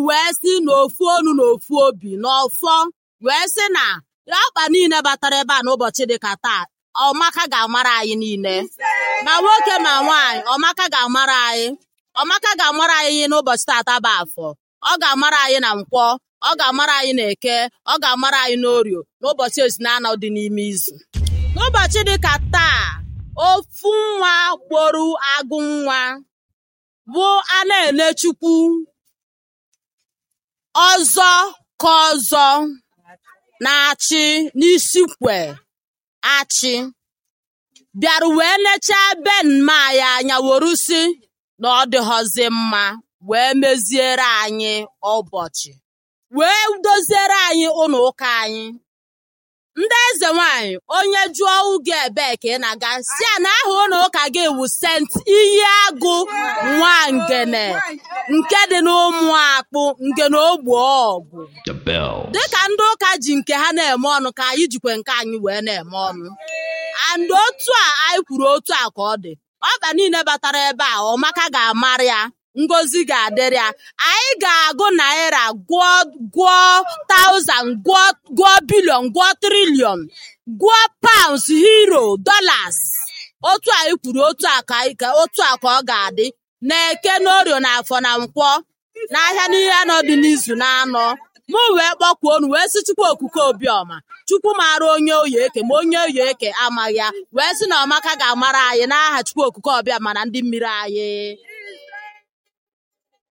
wee si n'ofu onu na ofu obi n'ọfọ wee sị na ọkpa niile batara ebe a n'ụbọchị dịka taa ọmaka ga-amara anyị niile ma nwoke ma nwaanyị ọmaka ga-amara anyị ọmaka ga-amara anyị n'ụbọchị tata bụ afọ ọ ga-amara anyị na nkwọ ọ ga-amara anyị na eke ọ ga-amara anyị n'orio n'ụbọchị ezinanọ dị n'ime izu n'ụbọchị dịka taa ofu nwa gboro agụ nwa bụ a na-ele chukwu ọzọ ka ọzọ na-achị n'isikwe achị bịara wee lechaa be mma anyị anya were si na ọ dịghọzi mma wee meziere anyị ụbọchị wee doziere anyị ụlọ ụka anyị ndị eze nwanyị onye jụọ ugo ebee ka ị na-aga si a na aha ụlọ ụka gị wu sent iyi agụ nwangene nke dị n'ụmụ akpụ ngene ogbo ọgụ The bell. dịka ndị ụka ji nke ha na-eme ọnụ ka anyị jikwe nke anyị wee na-eme ọnụ and otu a anyị kwuru otu a ka ọ dị ọba niile batara ebe a ọmaka ga-amara ya ngozi ga-adịrị ya anyị ga-agụ naira gụọ gụọ taụzand gụọ gụọ bilion gụọ trilion gụọ paụns hiro dolas otu anyị kwuru otu a ka anyị ka otu a ka ọ ga-adị na-eke n'orio na afọ na nkwọ n'ahịa n'ihe anọ dị n'izu na-anọ mụ wee kpọkwuo unu wee sị chukwu okuke obiọma chukwu mara onye oyi eke ma onye oyi eke amaghị ya wee sị na ọmaka ga-amara anyị n'aha chukwu okuke ọbịa mana ndị mmiri anyị